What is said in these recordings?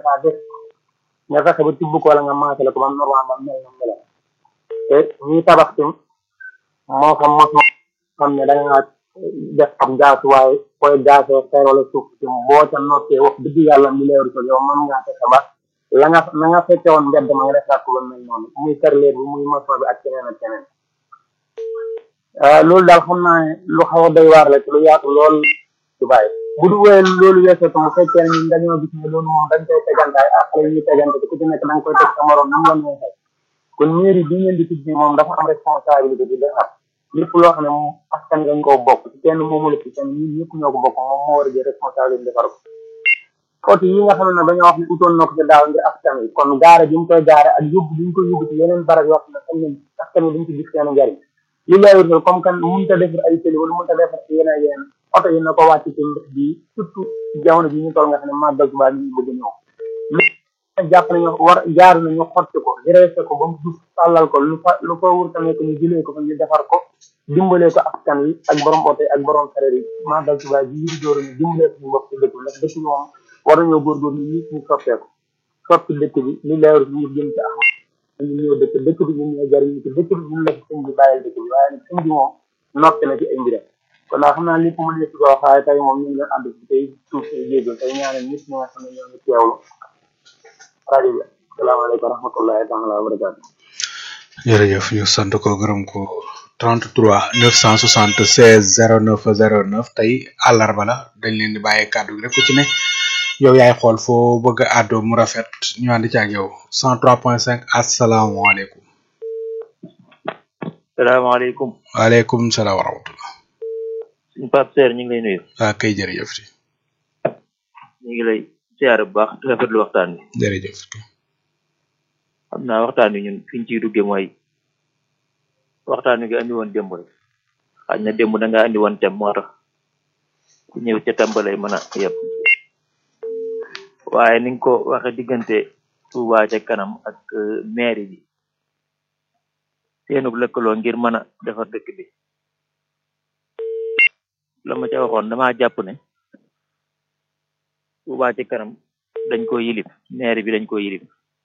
daa def nga fexe ba tibb ko wala nga maasale ko ba mu normal ba mel na melam te ñuy tabax tim moo xam mos xam ne da nga def am gaasuwaay koy gaasee xeer wala suuf tim boo ca noppee wax dëgg yàlla mi leeru ko yow mën ngaa fexe ba la nga na nga fekke woon mbedd ma nga defaat ko ba mel noonu muy carreleur bi muy maçon bi ak keneen ak keneen loolu daal xam naa ne lu xaw a doy waar la ci lu yaatu lool ci bàyyi bu du wéyee loolu weesoo tam bu fekkee ne ñun dañoo gis ne loolu moom dañ koy tegante ay ak la ñuy tegante te ku ci nekk da nga koy teg sa morom nam la neexee kon mairie bi ngeen di tudd moom dafa am responsabilité di defar lépp loo xam ne moom askan dañ koo bokk ci kenn moomu la ci kenn ñun ñëpp ñoo ko bokk moom moo war a jël responsabilité defar ko oto yi nga xam ne dañoo wax ne utoon na ko ci daaw ngir askan wi kon gaare bi mu koy gaare ak yóbbu bi ñu koy yóbbu ci yeneen barab yoo xam ne xam ne askan wi duñ ci gis seen njariñ li lay wër comme kan mënut a defar ay tëli wala mënut a defar yeneen yeneen oto yi na ko wàcc ci mbir bi surtout jamono bi ñu toll nga xam ne màggal Tuubaa ñu bëgg ñëw lu jàpp nañu war jaar nañu xotti ko dressé ko ba mu dus tàllal ko lu fa lu ko wur tamit ñu jëlee ko fa ñu defar ko dimbalee ko askan wi ak borom oto yi ak borom sareet yi màggal Tuubaa ji yi dóor ñu dimbalee ko ñu bokk ci dëkk bi ndax dëkk bi moom war nañoo góorgóorlu ñi ñu soppeeku soppi dëkk bi li leer ñu jëm ci am ñu ñëw dëkk dëkk bi ñun ñoo jariñu ci dëkk bi ñun la ci sëñ bi bàyyil dëkk bi waaye nag sëñ bi moom noppi na ci ay mbiram kon daal xam naa lépp mën na ci ko waxaaye tey moom ñu ngi leen ànd ci tey suuf si jégal tey ñaanal ñëpp ñi nga xam ne ñoo ngi teewlu rajo bi asalaamaaleykum wa rahmatullahi taala wa barakaatu jërëjëf ñu sant ko gërëm ko 33 976 09 09 tey àllarba la dañ leen di bàyyi kàddu gi rek ku ci ne yow yaay xool foo bëgg a àddoo mu rafet ñu ànd ci ak yow 103.5 asalaamaaleykum. salaamaaleykum. waaleykum salaam wa rahmatulah. suñu Pape Seer ñu ngi lay nuyu. waa kay jërëjëf. ñu ngi lay siyaare bu baax di rafetlu waxtaan wi. jërëjëf. xam naa waxtaan wi ñun fi ñu ciy duggee mooy waxtaan wi nga andi woon démb rek xaj na démb da nga andi woon tem moo tax ku ñëw ca tem ba lay mën a yeb waaye ni nga ko waxe diggante Touba ca kanam ak mairie bi seenub lëkkaloo ngir mën a defar dëkk bi la ma ca waxoon damaa jàpp ne Touba ca kanam dañ ko yilif mairie bi dañ ko yilif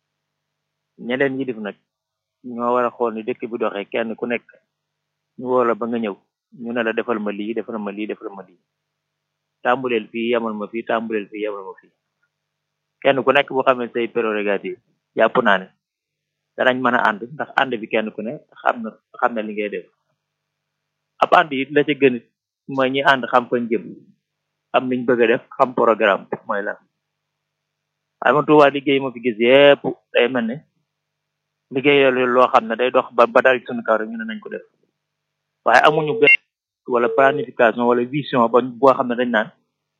ñeneen yilif nag ñoo war a xool ni dëkk bi doxee kenn ku nekk ñu woo la ba nga ñëw ñu ne la defal ma lii defal ma lii defal ma lii tàmbuleel fii yamal ma fii tàmbuleel fii yamal ma fii kenn ku nekk bu xamee say prérogative jàpp naa ne danañ mën a ànd ndax ànd bi kenn ku ne xam na xam na li ngay def ab ànd it la ca gën mooy ñi ànd xam fañ jëm xam niñ bëgg a def xam programme mooy lan waaye man Tuubaa liggéey ma fi gis yépp day mel ne liggéey loo xam ne day dox ba ba dal suñu kaw rek ñu ne nañ ko def waaye amuñu benn wala planification wala vision ba boo xam ne dañ naan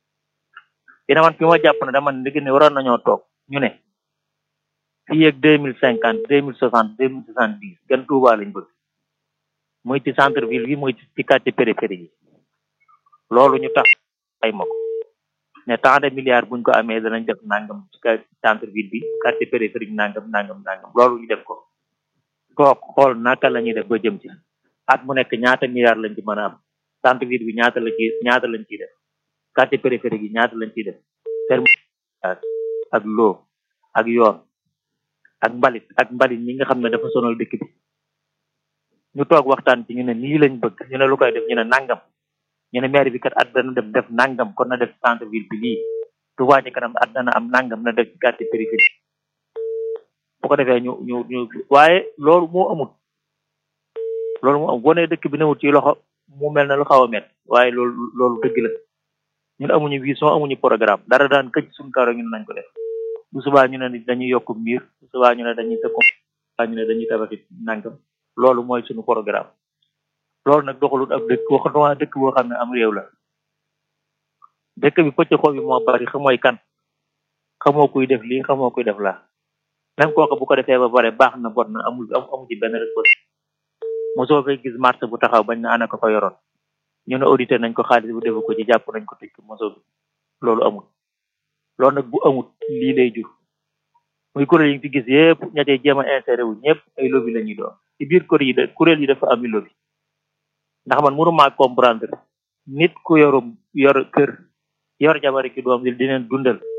dina man fi ma jàpp ne dama ne liggéey ne waroon nañoo toog ñu ne fii ak deux mille cinquante deux mille soixante deux mille soixante dix gan Tuubaa lañ bëgg muy ci centre ville bi muy ci quartier périphérie yi loolu ñu tax ay ma ko ne tant de milliards buñ ko amee danañ def nangam ci centre ville bi quartier périphérique nangam nangam nangam loolu ñu def ko toog xool naka la ñuy def ba jëm ci at mu nekk ñaata milliards lañ ci mën a am centre ville bi ñaata la ci ñaata lañ ciy def quartier périphérique yi ñaata lañ ciy def terme ak loo ak yoon ak mbalit ak mbalit ñi nga xam ne dafa sonal dëkk bi ñu toog waxtaan ci ñu ne nii lañ bëgg ñu ne lu koy def ñu ne nangam ñu ne maire bi kat at dana def def nangam kon na def centre ville bi lii Touba ci kanam at dana am nangam na def ci quartier périphérique bu ko defee ñu ñu ñu waaye loolu moo amul loolu moo am boo dëkk bi newul ci loxo mu mel na lu xaw a met waaye loolu loolu dëgg la ñun amuñu vision amuñu programme dara daan këcc suñu kaw rek ñu ne nañ ko def bu subaa ñu ne dañuy yokk miir bu subaa ñu ne dañuy tëkko ñu ne dañuy tabaxi nangam loolu mooy suñu programme loolu nag doxalut ab dëkk waxatuma dëkk boo xam ne am réew la dëkk bi pëcc xoo bi moo bari xamooy kan xamoo kuy def lii xamoo kuy def laa même kooku bu ko defee ba pare baax na bon na amul amu ci benn responsable mosoo fay gis marché bu taxaw bañ na ana ko fa yoroon ñu ne audité nañ ko xaalis bu defu ko ci jàpp nañ ko tëj ko mosoo bi loolu amul loolu nag bu amul lii lay jur muy kuréel yi fi gis yëpp ña cee jéem a inséré wu ñëpp ay lobby la ñuy doon ci biir kuréel yi de kuréel yi dafa am lobby ndax man mënuma comprendre nit ku yorum yor kër yor jabari ki doom di leen dundal